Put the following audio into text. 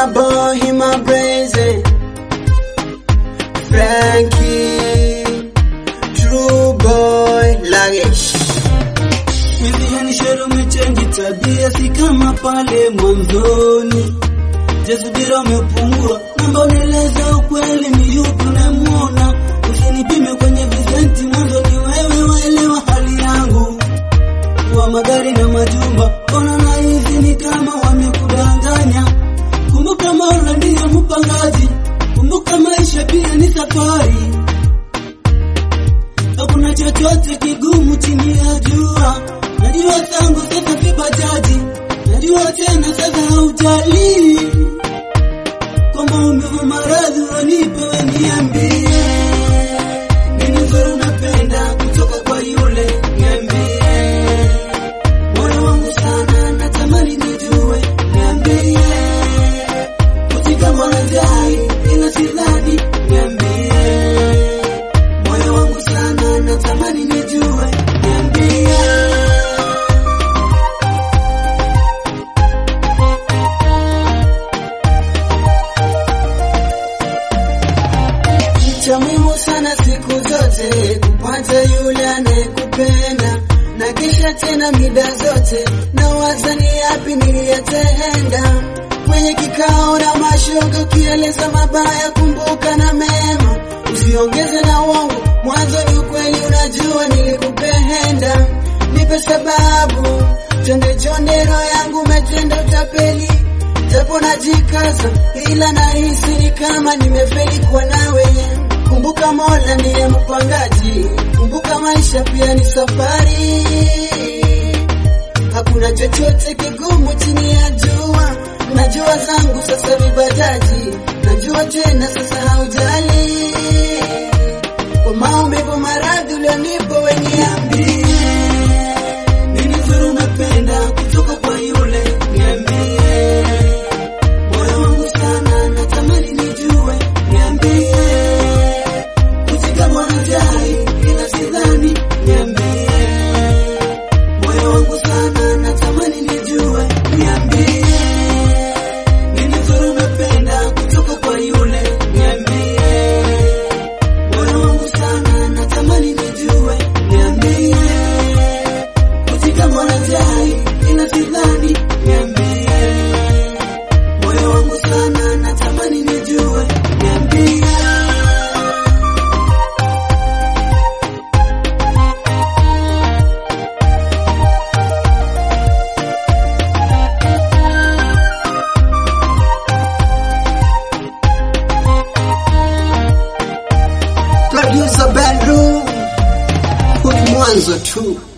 my boy, he my brazen. Frankie, true boy, Lagesh. Mizihani shero umechenji tabia, si kama pale mwanzoni. Jasubira umepungua, namba unieleza ukweli, ni yupi unamwona? Usinipime kwenye visenti, mwanzo ni wewe, waelewa hali yangu. Wa magari na majumba, ona na hizi ni kama wamekudanganya. Kumbuka Mola ndiyo mpangaji, kumbuka maisha pia ni safari. Hakuna chochote kigumu chini ya jua. Najua tangu sasa vibajaji, najua tena sasa haujali kwa maumivu maradhi wanipe weniambie, nini nzuri unapenda kutoka kwa yule niambie, moyo wangu sana natamani nijue, niambie, kutika mwanajai ila sidhani, niambie moyo wangu sana natamani nijue, niambie. Cha muhimu sana siku zote kupata yule anayekupenda na kisha tena mida zote na wazani yapi niliyatenda kwenye kikao na mashoga, ukieleza mabaya kumbuka na mema, usiongeze na uongo. Mwanzo ni ukweli, unajua nilikupenda, nipe sababu, chonde chonde, roho yangu umetenda utapeli japo najikaza, ila nahisi ni kama nimefeli kwa nawe. Kumbuka Mola ndiye mpangaji, kumbuka maisha pia ni safari. Hakuna chochote kigumu chini ya jua. Najua zangu sasa vibajaji, najua tena sasa haujali kwa maumivu maradhi ulionipa, weniambie Nini nzuri unapenda kutoka kwa yule niambie, moyo wangu sana natamani nijue, niambie, kutika mwanajai ila sidhani, niambie, moyo wangu sana natamani nijue, niambie, nini nzuri unapenda kutoka kwa yule niambie, moyo wangu sana natamani nijue, niambie kutika mwanajai ila sidhani, niambie, moyo wangu sana natamani nijue, niambie. producer bedroom, huu ni mwanzo tu.